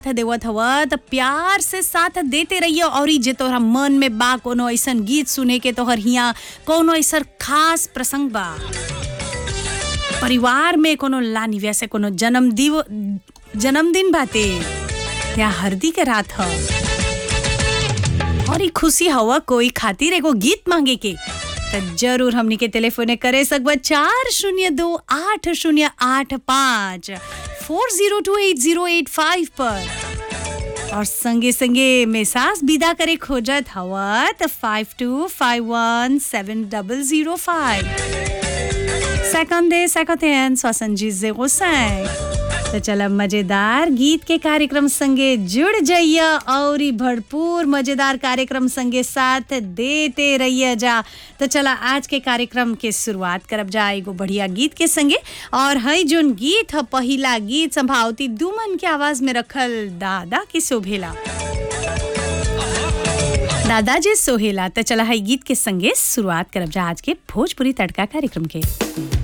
देवत हवा त प्यार से साथ देते रहिए और ई जे तोहरा मन में बा कोनो ऐसन गीत सुने के तोहर हिया कोनो ऐसन खास प्रसंग बा परिवार में कोनो लानी वैसे कोनो जन्म दिव जन्मदिन बाते या हरदी के रात ह और ई खुशी हवा कोई खातिर एगो गीत मांगे के त जरूर हमनी के टेलीफोने करे सकबा चार शून्य दो आठ शून्य आठ पाँच four zero two eight zero eight five पर और संगे संगे मेसाज विदा करे खोजत हवा त five two five one seven double zero five सेकंडे सेकंड स्वसंजी जेरो तो चला मजेदार गीत के कार्यक्रम संगे जुड़ जाइए और ई भरपूर मजेदार कार्यक्रम संगे साथ देते रहिए जा तो चला आज के कार्यक्रम के शुरुआत करब जा एगो बढ़िया गीत के संगे और हई जोन गीत ह पहिला गीत संभावती दुमन के आवाज में रखल दादा की शोभेला दादाजी सोहेला तो चला हई गीत के संगे शुरुआत करब जा आज के भोजपुरी तड़का कार्यक्रम के